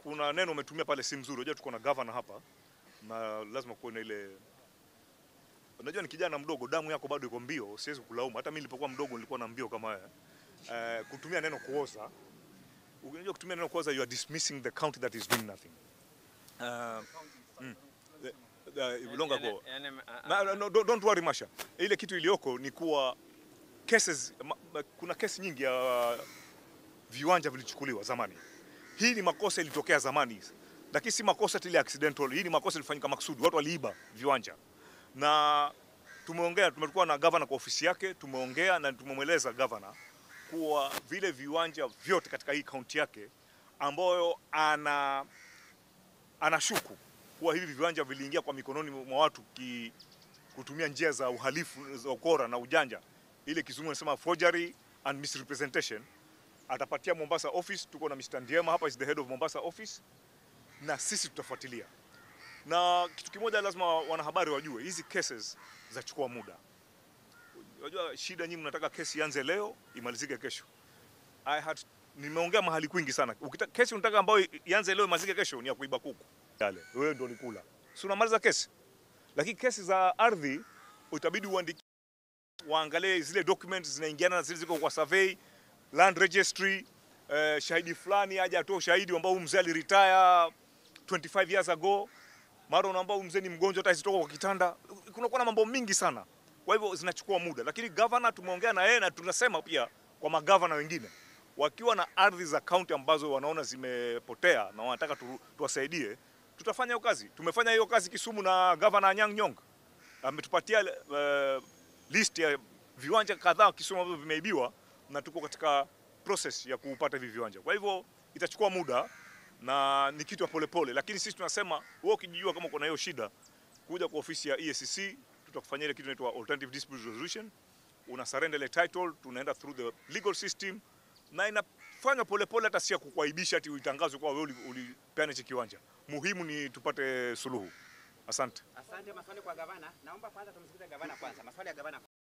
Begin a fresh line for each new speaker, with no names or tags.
kuna neno umetumia pale si mzuri. Unajua tuko na governor hapa na lazima kuwe na ile Unajua ni kijana mdogo, damu yako bado iko mbio, siwezi kulaumu. Hata mimi nilipokuwa mdogo nilikuwa na mbio kama haya. Eh, kutumia neno kuoza. Unajua kutumia neno kuoza you are dismissing the county that is doing nothing. Uh, mm, the, the, long ago.
Yani, yani, a-
Na, no, don't, don't worry Masha. Ile kitu iliyoko ni kuwa cases ma, ma, kuna kesi nyingi ya viwanja vilichukuliwa zamani. Hii ni makosa ilitokea zamani, lakini si makosa tile accidental. Hii ni makosa ilifanyika makusudi, watu waliiba viwanja na tumeongea, tumekuwa na gavana kwa ofisi yake, tumeongea na tumemweleza gavana kuwa vile viwanja vyote katika hii kaunti yake ambayo ana anashuku kuwa hivi viwanja viliingia kwa mikononi mwa watu ki, kutumia njia za uhalifu za ukora na ujanja, ile kizungu anasema forgery and misrepresentation. Atapatia Mombasa office, tuko na Mr. Ndiema hapa, is the head of Mombasa office, na sisi tutafuatilia. Na kitu kimoja lazima wanahabari wajue, hizi cases zachukua muda. Unajua shida nyinyi, mnataka kesi ianze leo imalizike kesho. I had nimeongea mahali kwingi sana. Ukita, kesi unataka ambayo ianze leo imalizike kesho ni ya kuiba kuku. Yale wewe ndio ulikula. Si unamaliza kesi. Lakini kesi za ardhi utabidi uandike waangalie zile documents zinaingiana na zile ziko kwa survey, land registry, eh, shahidi fulani aje atoe ushahidi ambao huyu mzee aliretire 25 years ago. Mara unaambia huyu mzee ni mgonjwa hata isitoka kwa kitanda. Kunakuwa na mambo mingi sana. Kwa hivyo zinachukua muda, lakini governor tumeongea na yeye na tunasema pia kwa magavana wengine wakiwa na ardhi za kaunti ambazo wanaona zimepotea na wanataka tu, tuwasaidie, tutafanya hiyo kazi. Tumefanya hiyo kazi Kisumu na governor Anyang' Nyong'o ametupatia uh, list ya viwanja kadhaa Kisumu ambavyo vimeibiwa na tuko katika process ya kupata hivi viwanja. Kwa hivyo itachukua muda na ni kitu ya polepole, lakini sisi tunasema wewe ukijijua kama kuna hiyo shida, kuja kwa ofisi ya EACC tutakufanyia ile kitu inaitwa alternative dispute resolution. Una surrender ile title, tunaenda through the legal system na inafanywa polepole, hata si ya kukuaibisha ati uitangazwe kwa wewe uli- ulipeana hichi kiwanja. Muhimu ni tupate suluhu. Asante.
Asante. Maswali kwa gavana. Naomba kwanza tumsikize gavana kwanza. Maswali ya gavana.